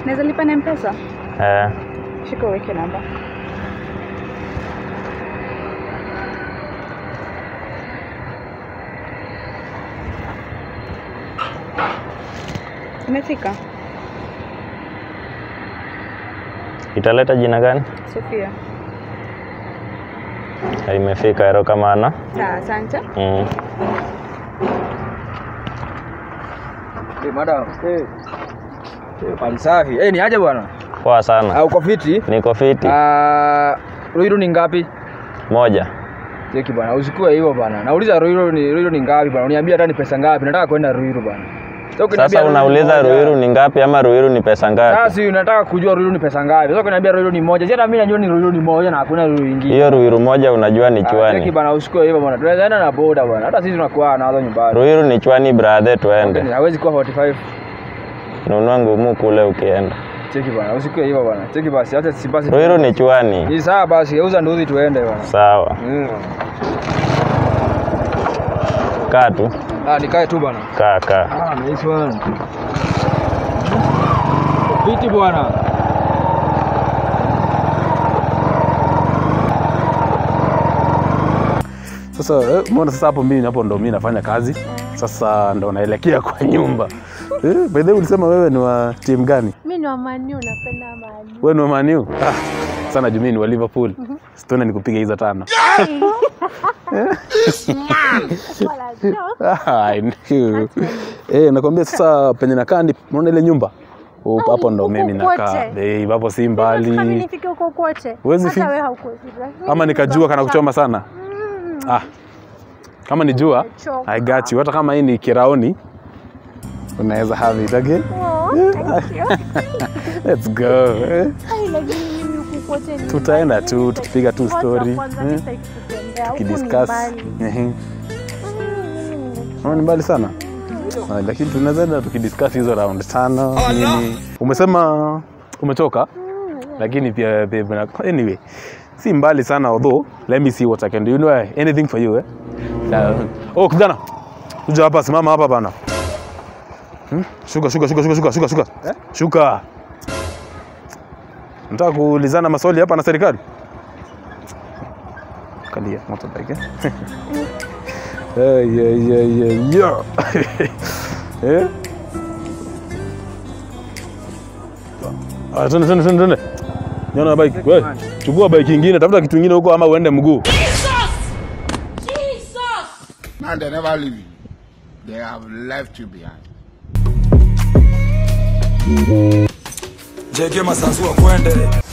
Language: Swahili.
Naweza lipa na mpesa? Eh, Shika uweke namba. Imefika? italeta jina gani? Sofia. Eh, Imefika erokamano. Sawa, asante. Mm. Eh, madam. Eh. Eh, pali safi. Eh, ni aje bwana? Poa sana. Ah, uko fiti? Niko fiti. Ah, Ruiru ni ngapi? Moja. Cheki bwana, usikue hivyo bwana. Nauliza Ruiru ni Ruiru ni ngapi bwana? Uniambie hata ni pesa ngapi? Nataka kwenda Ruiru bwana. Sasa ukiniambia Sasa Ruiru ni unauliza moja- Ruiru ni ngapi ama Ruiru ni pesa Sasa ngapi? si unataka kujua Ruiru ni pesa ngapi? Sasa ukiniambia Ruiru ni moja, hata mimi najua ni Ruiru ni moja na hakuna Ruiru nyingine. Hiyo Ruiru moja unajua ni Ah, Cheki chwani. bwana, usikue hivyo bwana. Tunaweza enda na boda bwana. Hata sisi tunakuwa nazo nyumbani. Ruiru ni chwani brother, tuende. Hawezi kuwa 45. Nunua ngumu kule ukienda. Cheki bwana, usikue hivyo bwana. Cheki basi, acha si basi. Ruiru ni chwani. Ni sawa basi, geuza nduzi tuende bwana. Sawa. Mm. Kaa tu. Ah, nikae tu bwana. Kaa kaa. Ah, nice one. Viti bwana. Sasa eh, umeona sasa hapo mimi hapo ndo mimi nafanya kazi. Sasa ndo naelekea kwa nyumba. Eh, by the way ulisema wewe ni wa timu gani? Mi ni wa Manu, napenda Manu. Wewe ni wa Man U? Ah, sana juu mimi ni wa Liverpool. Situone nikupiga hizo tano. Wala joke. Ah, I knew. Eh, nakwambia sasa penye nakaa ni unaona ile nyumba? Huko hapo ndo huku mimi nakaa. kote. Eh, hapo si Nataka mimi mbali. nifike huko kote. Huwezi Hata fi- wewe haukosi. Ama nikajua kana kuchoma sana. Ah. Kama ni jua, Nimechoka. I got you. Hata kama hii ni kiraoni, unaweza have it again. Oh, thank you. Let's go. Eh, Ai, lakini mimi huku kote ni Tutaenda mbali. tu, tukipiga tu Kwanza story. kwanza Eh, sitaki kutembea. Huku ni Tukidiscuss. mbali. Ehe. Mm. Unaona ni mbali sana. Ah, Lakini tunaweza enda tukidiscuss hizo round tano nini. Umesema umechoka? Lakini pia babe, na- anyway, si mbali sana although let me see what I can do. You know eh, anything for you eh? Uh, oh kijana. Kuja hapa simama hapa bana. Hmm? Shuka shuka shuka shuka shuka shuka shuka. Shuka. Nataka kuulizana maswali hapa na serikali. Kalia motorbike eh? Hey, yeah, yeah, yeah, yeah. eh? Ah, twende twende twende twende. Niona bike. Wewe, chukua bike nyingine, tafuta kitu kingine huko ama uende mguu. And they never leave you. They have left you behind. jege masanzu wa kwende